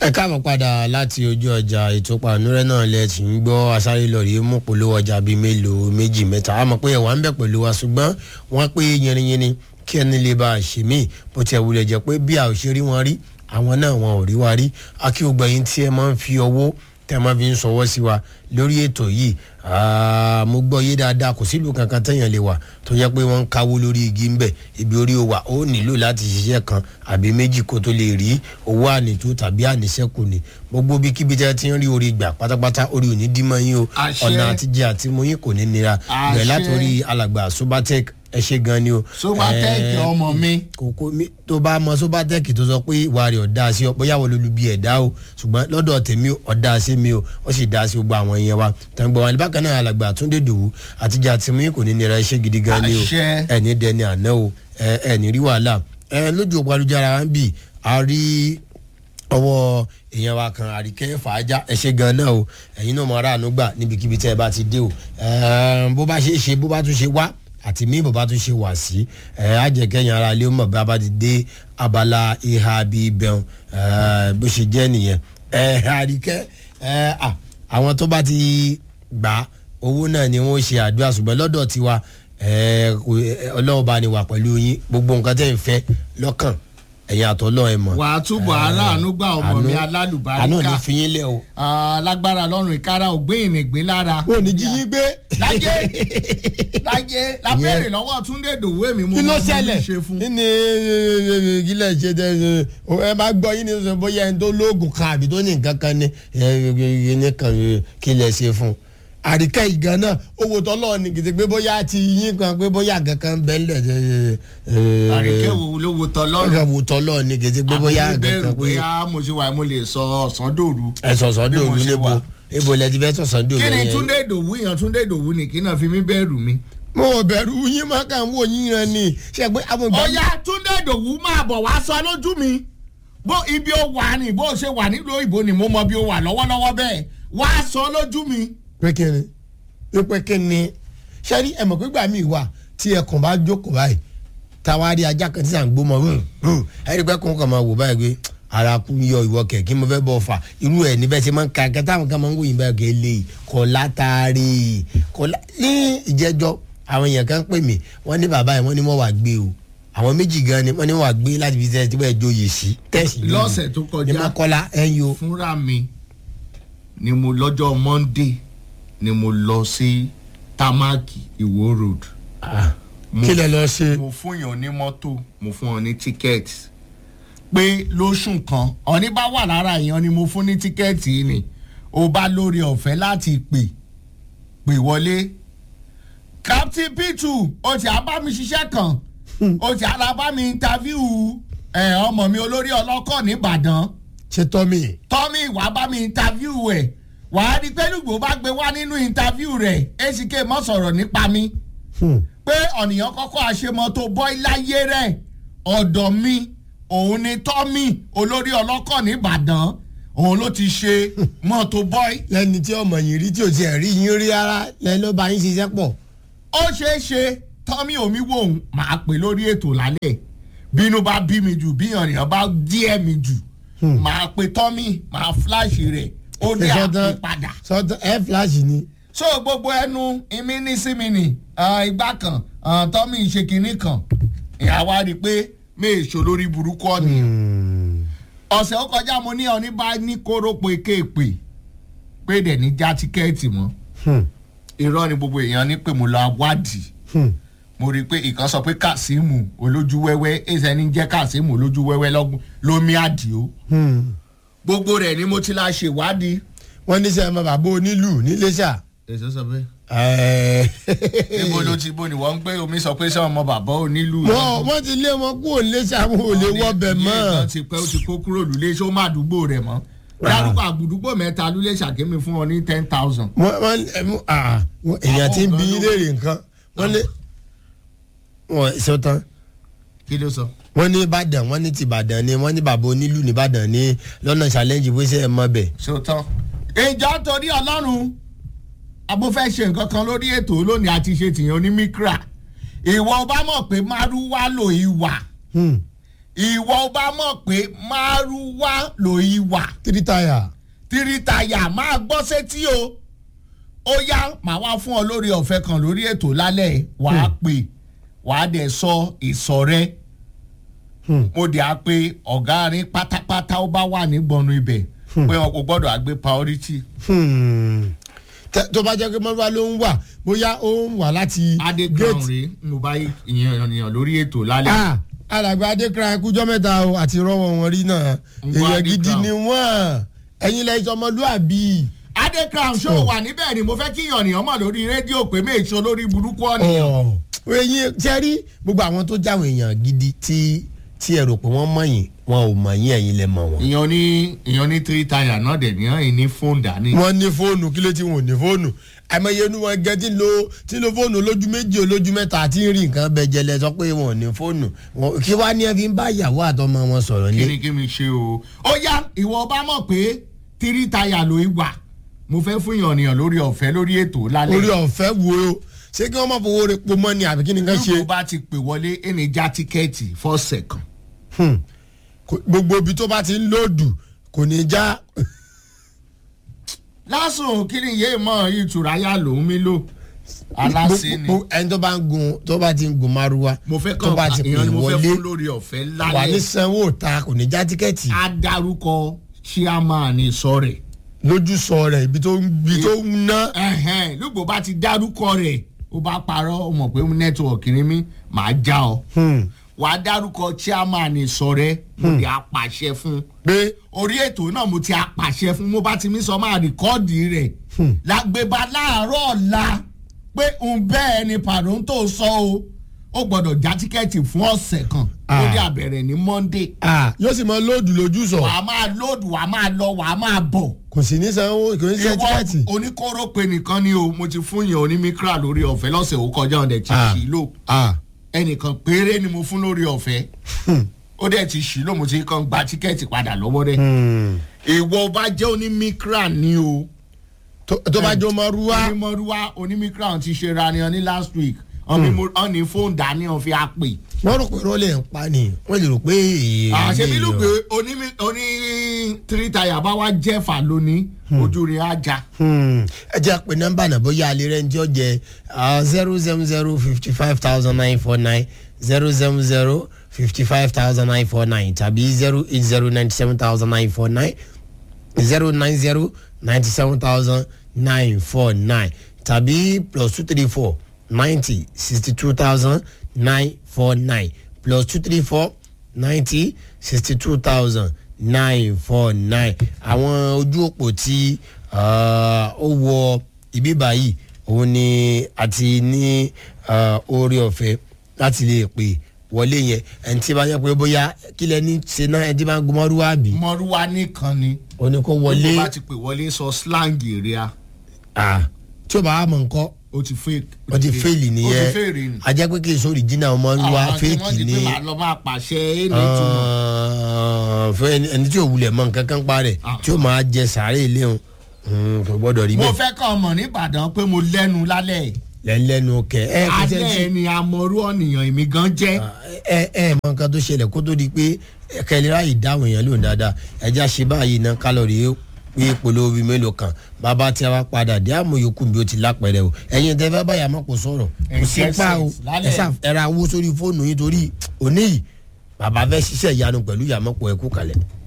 ẹ káàbọ̀ padà láti ojú ọjà ètò pàánúrẹ́ náà lẹ ti ń gbọ́ asáré lọ́ọ̀rì mú polówó ọjà bíi mélòó méjì mẹ́ta a mọ̀ pé ẹ̀wà ń bẹ̀ pẹ̀lú wa ṣùgbọ́n wọ́n pé yẹrinyẹrin kí ẹni lè bá a ṣe mí bó tiẹ̀ wulẹ̀ jẹ́ pé bí a ò ṣe rí wọn rí àwọn náà wọn ò rí wa rí akíwògbà yín tí ẹ máa ń fi ọwọ́ tẹ́ ẹ máa fi ń sọwọ́ sí wa lórí ètò yìí mo gbọ́ yé dáadáa kò sílùú kankan téèyàn lè wà tó yẹ pé wọ́n ń káwó lórí igi ń bẹ̀ ibi orí o wà ó nílò láti ṣiṣẹ́ kan àbí méjì kó tó lè rí owó ànító tàbí àníṣẹ́kù ni gbogbo bí kíbi tẹ́ ti ń rí orí gbà pátápátá orí ò ní dímọ̀ yín o Àṣẹ. ọ̀nà àtijọ́ àti mọ́yìn kò ní nira Àṣẹ. bẹ̀rẹ̀ látòrí alàgbà sobatec ẹ ṣe gan ni o. Sobatech Eh, ọmọ mi. kòkó mi tó bá mọ sobatec tó sọ pé ìwà rẹ̀ ọ̀dà sí ọ bóyá wọ́n lólu bí ẹ̀dá o ṣùgbọ́n lọ́dọ̀ tèmi ọ̀dà sí mi o ó sì dá sí gbogbo àwọn yẹn wa tàǹgbọ̀n wà ní bákan náà alàgbà túndé dòwú àtijọ́ àti mọ́yìn kò ní nira iṣẹ́ gidi gan ni o Àṣẹ. ẹni dẹni àná o ẹ ẹni rí wàhálà ẹ lójú òpó alùjára wa ń bì a rí ọwọ́ èèyàn wa kan àríkẹ́ fàájà ẹ ṣe gan náà o ẹ̀yin náà mọ aráàánú gbà níbikíbi tẹ́ ẹ bá ti dé o Ẹ̀ẹ́n, bó bá ṣe é ṣe bó bá tún ṣe wá àti mí bó bá tún ṣe wà sí ẹ̀ á jẹ́ kẹ́yìn ara ilé mọ̀ bí a bá ti dé abala ìhà bíi bẹ̀rùn bó ṣe jẹ́ nìyẹn ẹ̀ àríkẹ́ ẹ̀ à àwọn tó bá ti gbà owó náà ni wọ́n ṣe àdúrà ṣùgbọ́n lọ́dọ̀ tiwa ẹ̀ kò- ẹ̀, ọlọ́run bá ní wà pẹ̀lú yín gbogbo nǹkan tẹ́ ń fẹ́ lọ́kàn ẹ̀yin àtọ́lọ́ ẹ̀ mọ̀ wà á túbọ̀ aláàánú gbà ọmọ mi àánú alálùbáríkà ní fi yín lẹ o. alágbára lọ́rùn ìkára ògbé ìnìgbín lára. ò ní jí yín gbé. láyé láyé lábẹ́rẹ̀ lọ́wọ́ túndé dòwú èmi mo kí ló mọ bí ṣẹlẹ̀ ṣe fún. kí ni kílẹ̀ ṣe tẹ ẹ bá gbọ́ yín ní sọ bóyá ẹni tó lóògùn kan àbí tó ní nǹkan kan ní ní kan kílẹ̀ ṣe fún àríkẹ́ ìgan náà owó tọ́lọ́ ni kìtì pé bóyá ti yín kan pé bóyá kankan bẹ́ẹ̀ lẹ̀ àríkẹ́ wo ló wo tọ́ lọ́rùn. owó tọ́lọ́ ni kìtì pé bóyá àbí bẹ́ẹ̀rù kankan pé bóyá mo ṣe wà mo lè sọ ọ̀sán dòru. ẹ sọ̀sọ̀ bí dòru mo ṣe níbo wà. ibo lẹ ti fẹ́ sọ̀sọ̀ dòru kí ni yẹn. túndé dòwú èèyàn túndé dòwú ni kí náà fi mí bẹ́ẹ̀rù mi. mo ò bẹ̀rù yín má kàn wò yín rẹ ni ṣe pé àwọn ìgbà ọ̀yá túndé dòwú máa bọ̀ wá sọ lójú mi bó ibi ó wà ní bó ṣe wà nílùú òyìnbó ni mo mọ bí ó wà lọ́wọ́lọ́wọ́ bẹ́ẹ̀ wá sọ lójú mi. pé kí ni pé kí ni ṣẹ́rí ẹ̀mọ̀ pé gbà mí wà tí ẹkùn bá jókòó báyìí táwa rí ajá kan tí à ń gbó mọ́ ẹ̀rí pé kún kan máa wò báyìí pé ara kú yọ ìwọ kẹ̀ kí mo fẹ́ bọ̀ fà irú ẹ̀ níbẹ̀ ṣe máa ń ka kẹta àwọn kan máa ń wòyìn báyìí kẹ́ lè kọ́ látàrí kọ́ lá ní ìjẹ́jọ́ àwọn èèyàn kan pè mí wọ́n ní bàbá yẹn wọ́n ní wọ́n wà gbé o àwọn méjì gan ni wọ́n ní wọ́n wà gbé láti fi tẹ́ tí wọ́n joyè sí tẹ́sí lọ́sẹ̀ tó ní kọjá mọ́kọ́lá ẹ̀yìn o fúnra mi ni mo lọ́jọ́ monday ni mo lọ sí tamaki iwo road Mo- kí lẹ lọ ṣe. mo fún yàn ní mọ́tò mo fún ọ ní tíkẹ́ẹ̀tì pé lóṣù kan ọ̀ní bá wà lára èèyàn ni mo fún ní tíkẹ́ẹ̀tì ni o bá lórí ọ̀fẹ́ láti pè pè wọlé captain p2 o ti á bá mi ṣiṣẹ́ kan o ti á bá mi interview ẹ̀ ọmọ mi olórí ọlọ́kọ̀ nìbàdàn ṣe tọ́ mi. tọ́mí wàá bá mi interview ẹ̀ wàá rí pé lùgbò bá gbé wá nínú interview rẹ̀ ack mọ́ sọ̀rọ̀ nípa mi Hmm. pé ọ̀nìyàn kọ́kọ́ àṣemọ́tò bọ́ì láyé rẹ̀ ọ̀dọ̀ mi òun ni tọ́mí olórí ọlọ́kọ̀ nìbàdàn òun ló ti ṣe mọ́tò bọ́ì. lẹni tí ọmọ yìí rí tí ò tiẹ̀ rí yín rí rárá lẹni ló bá yín ṣiṣẹ́ pọ̀. ó ṣeé ṣe tọ́mí omi wò ó máa pè lórí ètò lálẹ́ bínú bá bí mi jù bí ọ̀nìyàn bá díẹ̀ mi jù máa pe tọ́mí máa fíláṣì rẹ̀ ó ní àpè padà. sọtọ ẹ fíláṣì ni. so gbogbo ẹnu ìmí ní sími nì ìgbà kan ah, tọ́mí ìṣèkínní kan ìyàwó rí i pé méèṣó lórí burúkú ọ̀nìyàn ọ̀sẹ̀ ó kọjá mo ní ọ̀ní bá ní kórópò kéèpè pé dẹ̀ ní já tíkẹ́ẹ̀tì mọ́ irọ́ ni gbogbo èèyàn ní pé mo lọ wádìí mo rí i pé ìkan sọ pé kazeemu olójú wẹ́wẹ́ ẹ̀sẹ̀ ní jẹ́ kazeemu olójú wẹ́wẹ́ lọ́gbọ̀n lómi àdìo gbogbo rẹ̀ ni mo ti la ṣèwádìí. wọ́n ní sẹ́yìn máa bàbá onílù níléṣà. èso sọ bẹ́ẹ̀. Ẹ̀ẹ́. níbo ló ti bó ni wọ́n ń gbé omi sọ pé sọ́wọ́n mọ bàbá onílù. wọ́n wọ́n ti lé wọn kúrò níléṣà wọn ò lè wọ́ bẹ̀ ilé mọ́. ìtàn ti pẹ́ ó ti kó kúrò lulẹ̀ ṣó má àdúgbò rẹ̀ mọ́. dárúkọ àgbùdúgbò mẹ́ta lulẹ̀ ṣàkémi fún ọ ní ten thousand. wọ́n wọ́n ẹ mú ah wọ́n- èèyàn ti ń bí yín léèrè nǹkan wọ́n lé wọ́n sọ tán kí ló sọ. wọ́n ní ìbàdàn wọ́n ní ti ìbàdàn ni wọ́n ní bàbá onílù ní ìbàdàn ní lọ́nà challenge bó ṣe ẹ mọ bẹ̀. ṣòótọ́. ìjọ torí ọlọ́run abó fẹ́ ṣe nǹkan kan lórí ètò lónìí àti ṣe tìyàn onímíkra ìwọ bá mọ̀ pé márúwá lò ìwà ìwọ bá mọ̀ pé márúwá lòyí wà tírítáyà tírítáyà máa gbọ́ sétí o ó yá màá wá fún ọ lórí ọ̀fẹ́ kan lórí ètò lálẹ́ wàá pè wàá dẹ̀ sọ ìsọ̀ rẹ mo dẹ̀ á pé ọ̀gá rin pátápátá ó bá wà ní gbọ̀nù ibẹ̀ pé wọn kò gbọ́dọ̀ àgbé priority. tó bá jẹ́ pé mọ́lúwa ló ń wà bóyá ó ń wà láti adékan rèé mo bá ìyẹn ènìyàn lórí ètò lálẹ́. Ah, alàgbà adékran ẹkújọ́ mẹ́ta o àti rọ́wọ́ wọn rí náà Ń wá èèyàn gidi Adékran. ni wọ́n ẹ̀yin lẹ́yìn ọmọlúàbí. adékan show wà níbẹ̀ ni mo fẹ́ kí ìyànnìyàn mọ̀ lórí rédíò pé méèṣó lórí burúkú ọ̀nìyàn. ẹ̀yin tí ẹ rí gbogbo àwọn tó jáwọn èèyàn gidi tí tí ẹ rò pé wọ́n mọ̀ yín wọn ò mọ̀ yín ẹ̀yin lẹ mọ̀ wọn. ìyàn ní ìyàn ní tírítáyà náà dẹ̀ ní ẹ̀yìn ní fóònù dání. wọ́n ní fóònù kí ló ti wọn ò ní fóònù àìmọye inú wọn gẹ tí ń lo tí ń lo fóònù olójú méjì olójú mẹ́ta àti ń rí nǹkan bẹ jẹlẹ sọ pé wọn ò ní fóònù Wọn- kí wàá ní ẹ fi ń bá ìyàwó àtọmọ wọn sọ̀rọ̀ kí ní. ni kí mi ṣe o. ó yá ìwọ bá mọ̀ pé tírítáyà ló ń wà mo fẹ́ fún ìyànnìyàn lórí ọ̀fẹ́ lórí ètò lálẹ́. orí ọ̀fẹ́ wo o ṣé kí wọ́n má fowó rẹ̀ pọ̀ mọ́ ni àbí kí ni ká ṣe. tó bá ti pè wọlé ẹni já tíkẹ́ẹ̀tì for second. Hmm. Kò- gbogbo ibi tó bá ti ń lòdù kò ní já. lásùn kí ni yéé mọ ìtura yá lòún mi lò aláṣẹ ni Gbogbo- ẹni tó bá ń gun tó bá ti ń gun márúwá mo fẹ́ tó bá kàn ti pè ìyẹn ni mo fẹ́ wọlé fún lórí ọ̀fẹ́ wà ní lálẹ́ sanwó ta kò ní já tíkẹ́ẹ̀tì á dárúkọ chairman sọ̀rẹ̀ lójú sọ rẹ̀ ibi tó ń ibi tó ń ná. ẹ̀hẹ́n lùgbò bá ti dárúkọ rẹ̀ ó bá parọ́ ó mọ̀ pé nẹ́tíwọ̀kì ni mí màá já ọ Hmm. wà á dárúkọ chairman sọ̀rẹ̀ mo lè apàṣẹ fún pé orí ètò náà mo ti apàṣẹ fún mo bá ti mí sọ máa rìkọ́ọ̀dì rẹ̀ lágbèbá láàárọ̀ ọ̀la pé ń bẹ́ẹ̀ ni pàrọ̀ tó sọ o ó gbọ́dọ̀ já tíkẹ́ẹ̀tì fún ọ̀sẹ̀ kan ó Ah. dé àbẹ̀rẹ̀ ní monday ah, yóò sì mọ lóòdù lójú sọ wàá máa lóòdù wàá máa lọ wàá máa bọ̀ kò sì ní sanwó kò ní san tíkẹ́ẹ̀tì. ìwọ oníkóró pe nìkan ni o mo ti fún yẹn onímíkra lórí ọ̀fẹ́ lọ́sẹ̀ ó kọjá ọ̀dẹ̀ ti Ah. ṣì lò Ah. ẹnìkan péré ni mo fún lórí ọ̀fẹ́ ó dẹ̀ ti ṣì lò mo ti kàn gba tíkẹ́ẹ̀tì padà lọ́wọ́ rẹ̀ Hmm. ìwọ bá jẹ́ onímíkra ni o tó tó bá jọ márúwá onímọ̀rúwá onímíkra ti ṣe ra ni ọ ní last week ọ ní fóònù dání ọ fi á pè wọ́n rò pé rọ́lẹ̀ ń pa ni wọ́n lè rò pé èèyàn àṣẹ lè bí yọ. lùgbé oní oní tírítáyà bá wá jẹ́fà lónìí ojú rẹ̀ á já. Hmm. ẹ jẹ́ pé nọ́mbà náà bóyá alẹ́ rẹ̀ ń jẹ́ ọ̀jẹ̀ zero seven zero fifty five thousand nine four nine zero seven zero fifty five thousand nine four nine tàbí zero eight zero ninety seven thousand nine four nine zero nine zero ninety seven thousand nine four nine tàbí plus two three four ninety sixty two thousand nine four nine plus two three four ninety sixty two thousand nine four nine àwọn ojú òpó tí ah, ó wọ ibi báyìí òun ni àti ní ah, oore ọ̀fẹ́ láti lè pè wọlé yẹn ẹni tí bá yẹ pé bóyá kílẹ̀ ní ṣe náà ẹni tí bá ń gun mọ́rúwá bì mọ̀rúwá nìkan ni ó ní kó wọlé tó bá ti pè wọlé sọ slang èrè a ah, tí ó bá wà mọ̀ nǹkan ó ti fake. ó ti fẹ́ẹ̀lì ó ti nìyẹn fẹ́ẹ̀lì ni. ajẹ́ pé kì í sórí jìnnà ọmọ ń wá àwọn tí wọ́n fẹ́ẹ̀kì ti ni pé màá lọ máa pàṣẹ é ní ìtumọ̀. Ah, fún ẹni ẹni tí ò wulẹ̀ mọ nǹkan kan pa rẹ̀ Ah. tí ó máa jẹ sàárè léhùn kò gbọ́dọ̀ rí mo bẹ́ẹ̀ fẹ́ kàn mọ̀ nìbàdàn pé mo lẹ́nu lálẹ́ lẹ́nu kẹ ẹ kò tẹ́ alẹ́ sí ni amọ̀rú ọ̀nìyàn èmi gan jẹ́. ẹ ẹ mọ nǹkan tó ṣẹlẹ̀ kó tó di pé kẹlẹ́rà yìí dáhùn èèyàn lóhùn dáadáa ẹja ṣe báyìí ná kálọ̀rì yìí pé polówó bíi mélòó kan bàbá tí a wá padà dé àmọ́ yòókù bí ó ti lápẹ̀rẹ̀ o ẹ̀yin tẹ́ fẹ́ báyà mọ́ kò sọ̀rọ̀ kò sí Ẹ̀jẹ̀ pa o sẹ̀ lálẹ́. ẹ sà ẹ ra owó sórí fóònù yín torí òní yìí bàbá fẹ́ ṣiṣẹ́ ìyanu pẹ̀lú ìyàmọ́pọ̀ ẹ̀kú kalẹ̀.